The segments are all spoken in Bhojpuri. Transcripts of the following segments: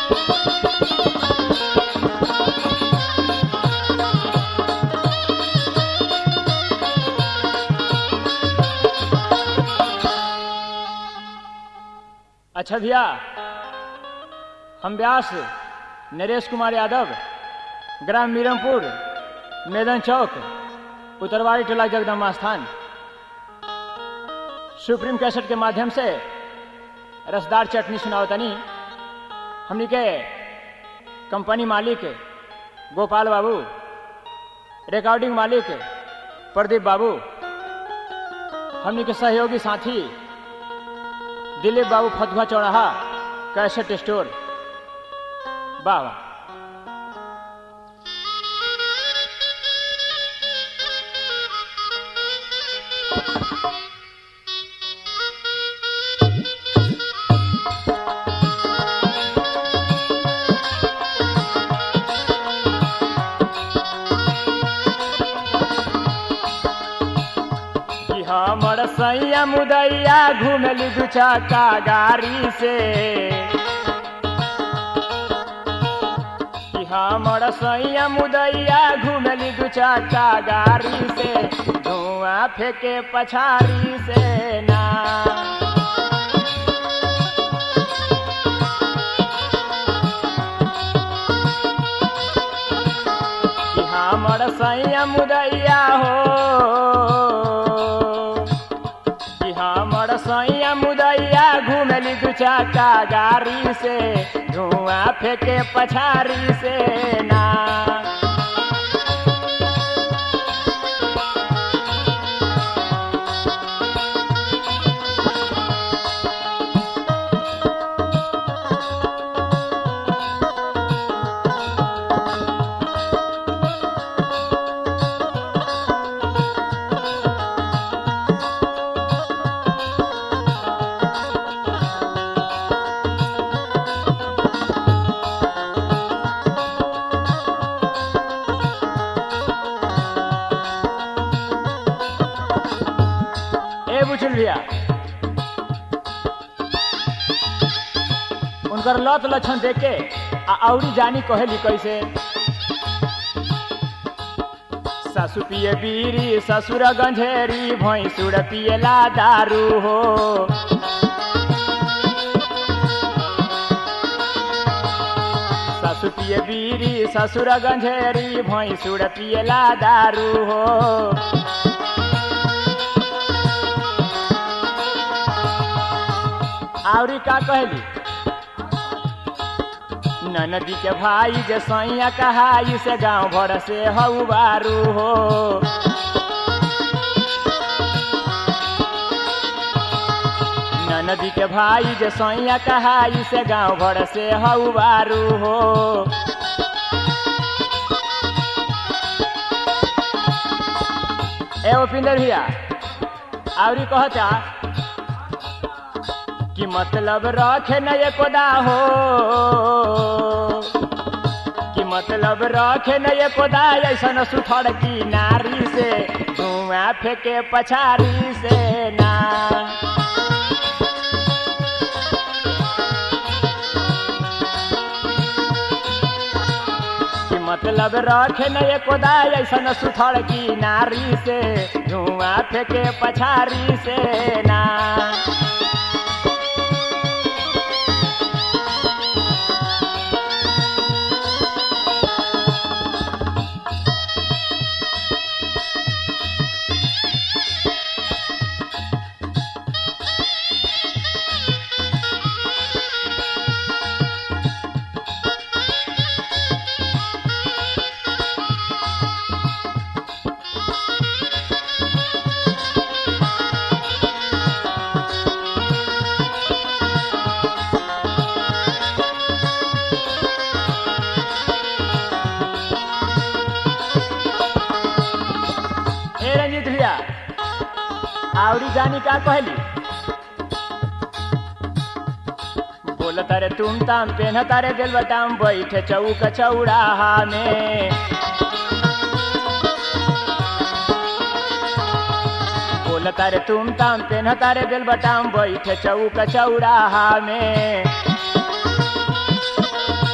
अच्छा भैया हम व्यास नरेश कुमार यादव ग्राम मीरमपुर मैदान चौक उत्तरवाड़ी टोला जगदम्बा स्थान सुप्रीम कैसेट के माध्यम से रसदार चटनी सुनावतनी हमनी के कंपनी मालिक गोपाल बाबू रिकॉर्डिंग मालिक प्रदीप बाबू हमनी के सहयोगी साथी दिलीप बाबू फतुहा चौराहा कैसेट स्टोर वाह वाह कि हमर सैया मुदैया घुमली दू चक्का गाड़ी से कि हमर सैया मुदैया घुमली दू चक्का गाड़ी से धुआं फेंके पछाड़ी से ना कि हमर सैया मुदैया हो कि हमर सैया मुदैया घुमली दू चक्का गाड़ी से धुआं फेंके पछाड़ी से ना ए बुझल भैया उनकर लत लक्षण देख के आ औरी जानी कहेली कैसे सासु पिए बीरी ससुर गंझेरी भैंसुर पिएला दारू हो सासु पिए बीरी ससुर गंझेरी भैंसुर पिएला दारू हो आवरी का कहली ननदी के भाई जे सैया कहाई से गांव भर से हऊ बारू हो ननदी के भाई जे सैया कहाई से गांव भर से हऊ बारू हो ए उपिंदर भैया आवरी कहता कि मतलब रखे न ये कोदा हो कि मतलब रखे न ये कोदा ऐसा सुथड़ की नारी से धुआं फेंके पछारी से ना कि मतलब रखे न ये कोदा ऐसा सुथड़ की नारी से धुआं फेंके पछारी से ना ए रंजीत भैया आवरी जानी का कहली बोल तारे तुम ताम पेन तारे दिल बटाम बैठे चौक चौराहा में बोल तारे तुम ताम पेन तारे दिल बटाम बैठे चौक चौराहा में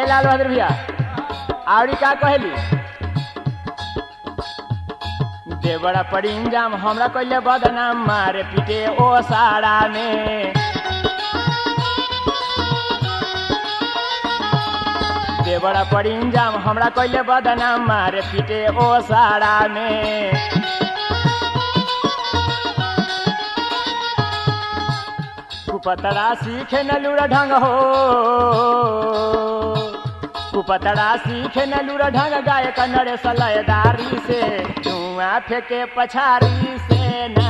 लाल बहादुर भैया आवड़ी का कहली देवड़ा पड़ी इंजाम हमरा कैले बदनाम मारे पीटे ओ साड़ा में देवड़ा पड़ी इंजाम हमरा कैले बदनाम मारे पीटे ओ साड़ा में कुपतड़ा सीखे न लूरा ढंग हो कुपतड़ा सीखे न लूरा ढंग गाय कन्नड़े सलयदारी से धुआं फेंके पछारी से ना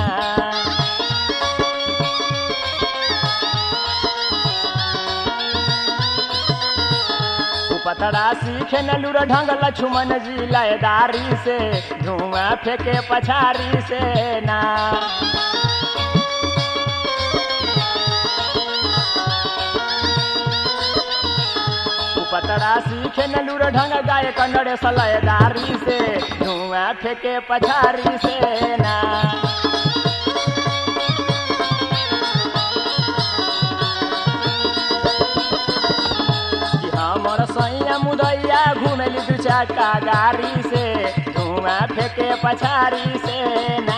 पतड़ा सीखे न लूर ढंग लक्ष्मण जी लयदारी से धुआं फेंके पछारी से ना पतड़ा सीखे न लूर ढंग गाय कन्नड़े सलयदारी से धुआं फेंके पछारी से ना हमर सैया मुदैया घुमेली दू चक्का गाड़ी से धुआं फेंके पछारी से